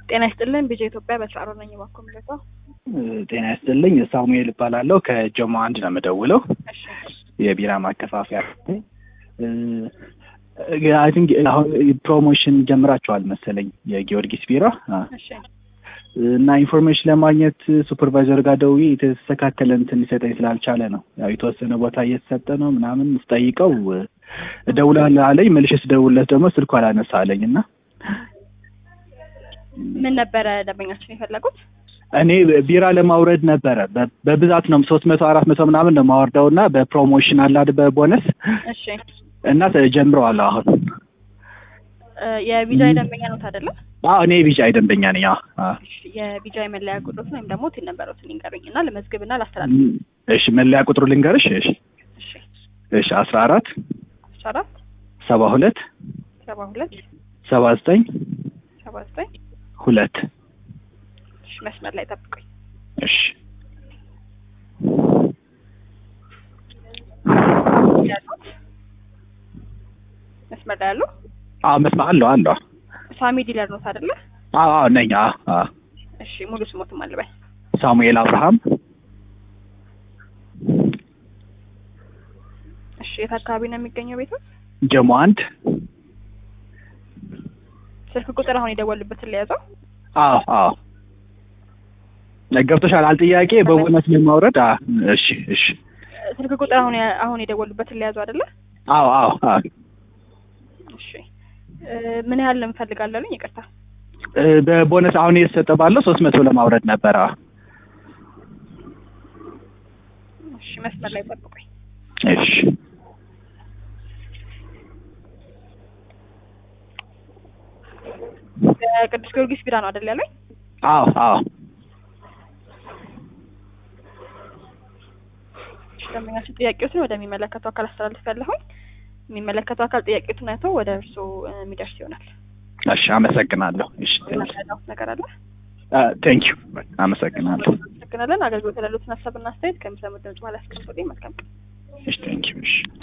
ጤና ይስጥልን ቢጄ ኢትዮጵያ በስራሮ ነኝ እባክዎ ምልከው ጤና ይስጥልኝ ሳሙኤል እባላለሁ ከጀሞ አንድ ነው የምደውለው እሺ የቢራ ማከፋፈያ አይ ቲንክ አሁን ፕሮሞሽን ጀምራችኋል መሰለኝ የጊዮርጊስ ቢራ አ፣ እሺ እና ኢንፎርሜሽን ለማግኘት ሱፐርቫይዘር ጋር ደውዬ የተስተካከለ እንትን ሊሰጠኝ ስላልቻለ ነው ያው የተወሰነ ቦታ እየተሰጠ ነው ምናምን ስጠይቀው እደውላለሁ አለኝ መልሼ ስደውልለት ደግሞ ስልኩ አላነሳ አለኝ እና ምን ነበረ ደንበኛችን የፈለጉት? እኔ ቢራ ለማውረድ ነበረ በ- በብዛት ነው ሶስት መቶ አራት መቶ ምናምን ነው ማወርደው እና በፕሮሞሽን አላድ በቦነስ እሺ እና ጀምረዋል አሁን እ፣ የቢጃይ ደንበኛ ኖት አይደለ? አዎ እኔ ቢጫ ደንበኛ ነኝ አዎ አዎ እሺ የቢጃይ መለያ ቁጥሮትን ወይም ደግሞ ቲን ነበረውትን ይንገሩኝ እና ልመዝግብና ላስተላልፍ። እሺ መለያ ቁጥሩ ልንገርሽ እሺ እሺ እሺ አስራ አራት አስራ አራት ሰባ ሁለት ሰባ ሁለት ሰባ ዘጠኝ ሰባ ዘጠኝ ሁለት እሺ መስመር ላይ ጠብቁኝ። እሺ ያሉት መስመር ላይ ያሉ አዎ መስማ አለው አለው ሳሚ ዲለር ኖት አይደለ? አዎ አዎ ነኝ አዎ አዎ እሺ ሙሉ ስሞትም አልበል ሳሙኤል አብርሃም እሺ የት አካባቢ ነው የሚገኘው ቤቱ? ጀሞ አንድ ስልክ ቁጥር አሁን የደወሉበትን ለያዘው አዎ አዎ ገብቶሻል አል ጥያቄ በቦነስ ለማውረድ አ እሺ እሺ ስልክ ቁጥር አሁን ያ- አሁን የደወሉበትን ለያዘው አይደለ? አዎ አዎ አዎ እሺ እ፣ ምን ያህል እንፈልጋለሁኝ? ይቅርታ እ፣ በቦነስ አሁን እየተሰጠ ባለው ሶስት መቶ ለማውረድ ነበረ አዎ። እሺ መስመር ላይ ጠብቁኝ። እሺ ቅዱስ ጊዮርጊስ ቢራ ነው አይደል ያለኝ? አዎ አዎ እሺ ደንበኛችን ጥያቄዎትን ወደሚመለከተው አካል አስተላልፍ ያለሁኝ የሚመለከተው አካል ጥያቄዎትን አይቶ ወደ እርስዎ እ፣ የሚደርስ ይሆናል። እሺ አመሰግናለሁ እሺ ምናልባት ነገር አለ? ቴንክ ዩ አመሰግናለሁ አመሰግናለን። አገልግሎት ያሉትን ሀሳብና አስተያየት ከሚሰሙት ድምጽ በኋላ ያስቀምጡልኝ። መልካም ቀን። እሺ ቴንክ ዩ እሺ